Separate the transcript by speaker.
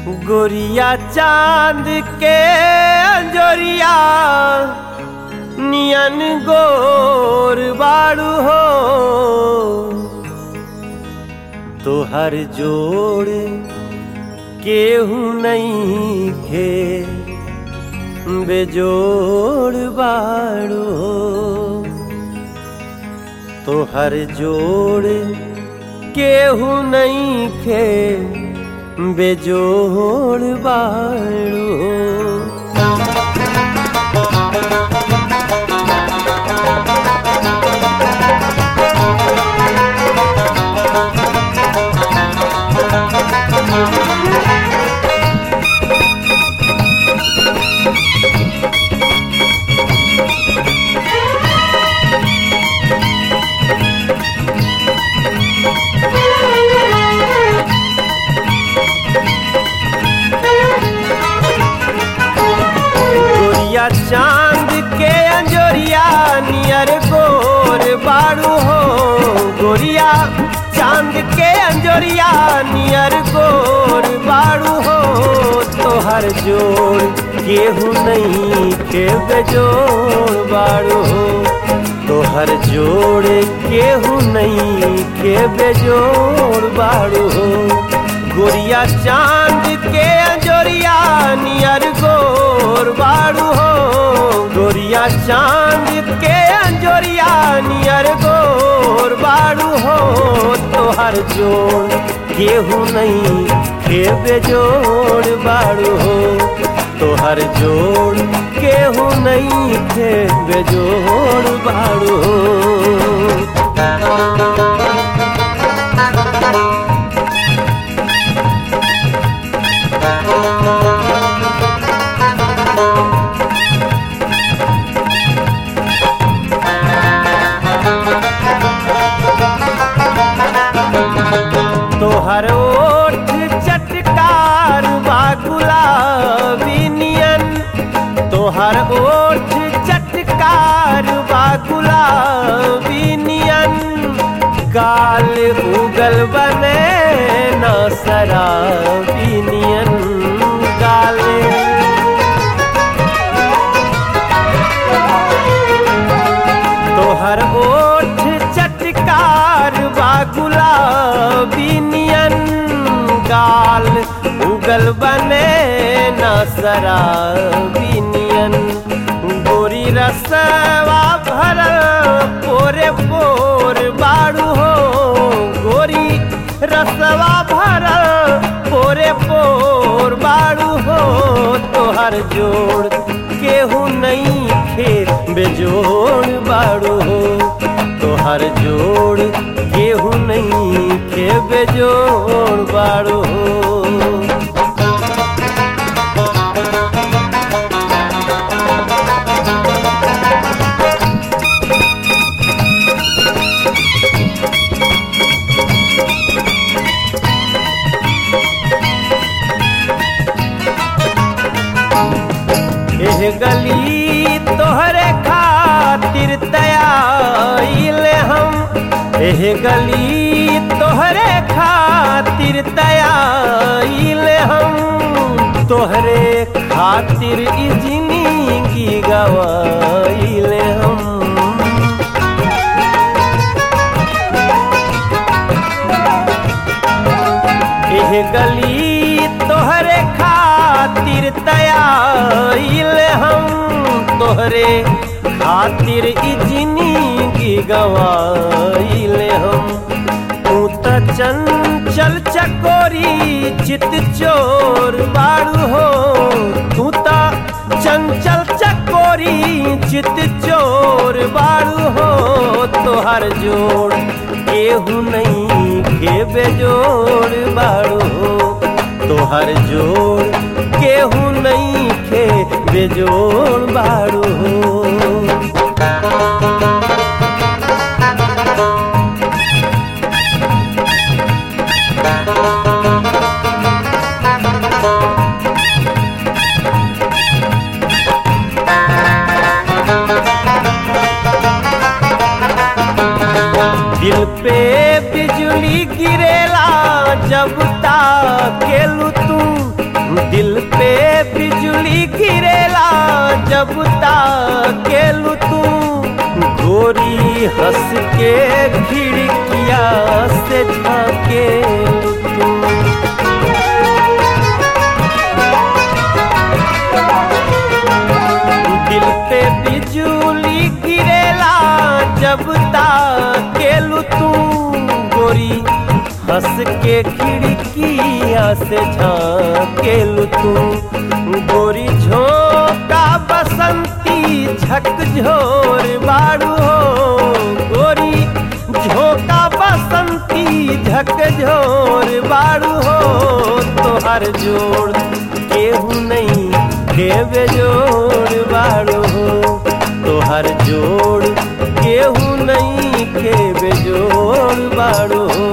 Speaker 1: गोरिया चांद के अंजोरिया नियन गोर बाड़ू हो तोहर जोड़ केहू नहीं खे बेजोड़ बाड़ू हो तोहर जोड़ केहू नहीं खे बेजोड़ बाड़ू हो गोरिया चांद के अंजोरिया नियर गोर बाड़ू हो गोरिया चांद के अंजोरिया नियर गोर बाड़ू हो तोहर जोड़ केहू नहीं के बेजोड़ बाड़ू हो तोहर जोड़ केहू नहीं के बेजोड़ बाड़ू हो गोरिया चांद के अंजोरिया नियर गोर बाड़ू हो गोरिया चांद के अंजोरिया नियर गोर बाड़ू हो तोहर जोड़ केहू नहीं के बेजोड़ बाड़ू हो तोहर जोड़ केहू नहीं के बेजोड़ बाड़ू हो तोहर ओठ चटकार बा गुलाबी नियन तोहर ओठ चटकार बा गुलाबी नियन काल उगल बने न शराबी नियन गाले तोहर ओठ चटकार बा गुलाबी नियन गाल उगल बने न शराबी नियन गोरी रसवा भरल पोरे पोर बाड़ू हो गोरी रसवा भरल पोरे पोर बाड़ू हो तोहर जोड़ केहू नहीं खे बेजोड़ बाड़ू हो तोहर जोड़ केहू नहीं खे बेजोड़ बाड़ू हो एह गली तोहरे खातिर तयाइल हम एह गली तोहरे खातिर तयाइल हम तोहरे खातिर ई जिंदगी गवाइल हम एह गली तोहरे खातिर तयाइल हम तोहरे खातिर ई जिंदगी गवाइल हम तू त चंचल चकोरी चित चोर बाड़ू हो तू त चंचल चकोरी चित चोर बाड़ू हो तोहर जोड़ केहू नहीं के बेजोड़ बाड़ू हो तोहर जोड़ केहू नहीं के बेजोड़ बाड़ू हो दिल पे बिजली गिरेला जब ताकेलू तू जब ताकेलू तू गोरी हंस के खिड़किया से झाकेलू तू दिल पे बिजली गिरेला जब ताकेलू तू गोरी हंस के खिड़किया से झाकेलू तू गोरी झोंका बसंती झकझोर बाड़ू हो गोरी झोंका बसंती झकझोर बाड़ू हो तोहर जोड़ केहू नहीं के बेजोड़ बाड़ू हो तोहर जोड़ केहू नहीं के बेजोड़ बाड़ू हो